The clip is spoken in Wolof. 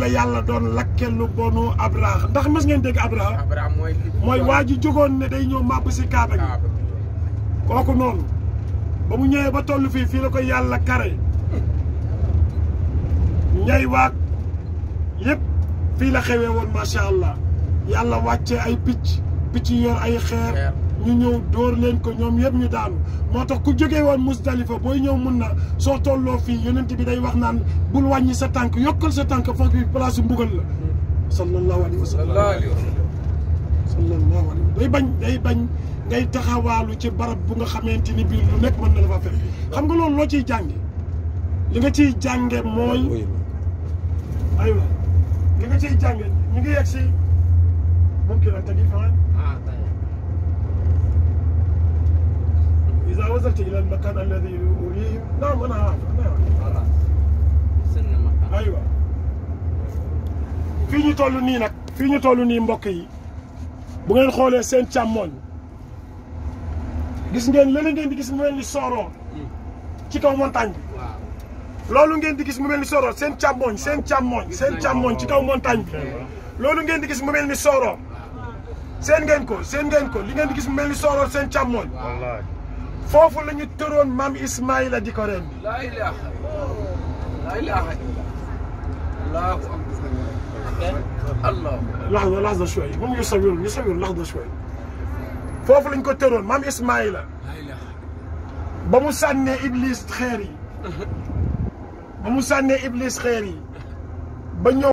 la yàlla doon lakke lu bonu Abraha ndax mas ngeen dégg Abraha Abraham mooy li mooy waa ji jógoon ne day ñëw màbb si kaaba gi Kaaba kooku noonu ba mu ñëwee ba toll fii fii la ko yàlla kare ñay waag yëpp fii la xewee woon macha allah yàlla wàccee ay picc picc yor ay xeer Xeer. ñu ñëw dóor leen ko ñoom yëpp ñu daanu moo tax ku jógee woon Musdalifa booy ñëw mun na soo tolloo fii yonent bi day wax naan bul wàññi sa tànk yokkal sa tànk fa bi place su mbugal la sallallahu alayhi wa sallam sallallahu alayhi wa sallam sallallahu alayhi wa day bañ day bañ ngay taxawaalu ci barab bu nga xamante ni bii lu nekk mën na la fa fekk xam nga loolu loo ciy jànge li nga ciy jànge mooy aywa li nga ciy jànge ñu ngi yegg si mumkin an tagi fan ah tey إذا وصلت إلى المكان الذي أريهم نعم أنا عارف أنا عارف voilà sën na ma aywa fii ñu toll nii nag fii ñu toll nii mbokk yi bu ngeen xoolee seen càmmooñ gis ngeen leneen ngeen di gis mu mel ni sooroo ci kaw montagne bi waaw loolu ngeen di gis mu mel ni sooroo seen càmmooñ seen càmmooñ seen càmmooñ ci kaw montagne bi loolu ngeen di gis mu mel ni sooroo seen ngeen ko seen ngeen ko li ngeen di gis mu mel ni sooroo seen càmmooñ wallahi foofu la ñu tëroon maam Ismaïla di ko reen laa ilaaha laa ilaaha allahu akbar allah لحظة لحظة شوي هم يصورون يصورون لحظة شوي foofu lañ ko tëroon maam Ismaïla laa ilaaha ba mu sànnee Iblis xeer yi ba mu sànnee Iblis xeer yi ba ñëw